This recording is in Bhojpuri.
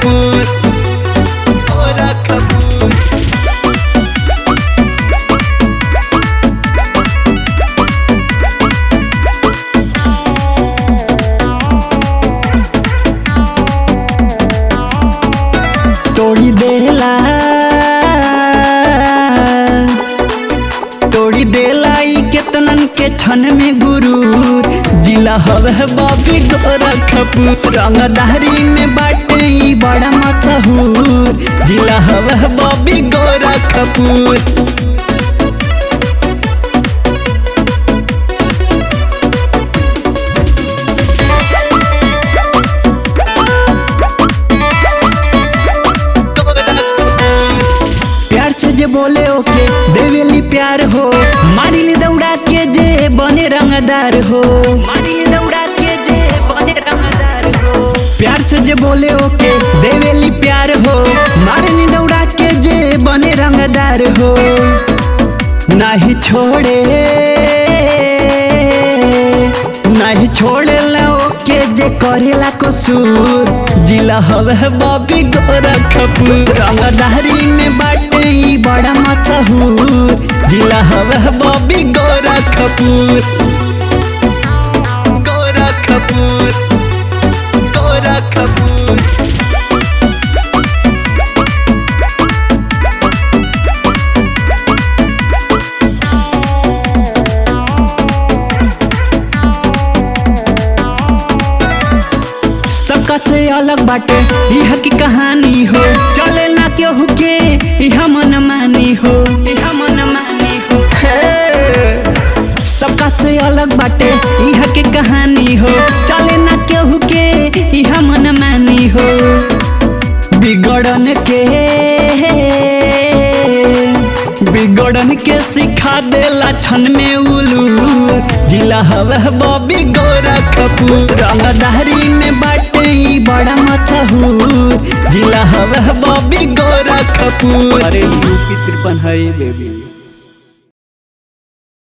गोरखपुर गोरखपुर तोड़ी देला तोड़ी देला ई केतनन के छन में गुरूर जिला हवे बाबी गोरखपुर रंगदारी में बाटे ई बड़ा मशहूर जिला हवे बाबी गोरखपुर प्यार से जे बोले ओके देवेली प्यार हो मारिली दौड़ा के जे बने रंगदार हो मारिली दौड़ा के जे बने रंगदार हो प्यार से जे बोले ओके देवेली प्यार हो मारिली दौड़ा के जे बने रंगदार हो नाही छोड़े नाही छोड़े ला ओके जे करेला कसूर जिला हवे बॉबी गोरखपुर रंगदारी में बाटे ई बड़ा मशहूर जिला हवे बॉबी गोरखपुर गोरखपुर गोरखपुर सबका से अलग बाटे यह की कहानी हो चले ना केहू के यह मन मानी हो यह मन मानी हो हे। सबका से अलग बाटे यह के कहानी हो चले ना केहू के यह मन मानी हो बिगड़न के बिगड़न के सिखा देला छन में उलू जिला हवे बॉबी गोरखपुर रंगदारी में बाटे ई बड़ा मशहूर जिला हवे बॉबी गोरखपुर अरे यूपी तिरपन है बेबी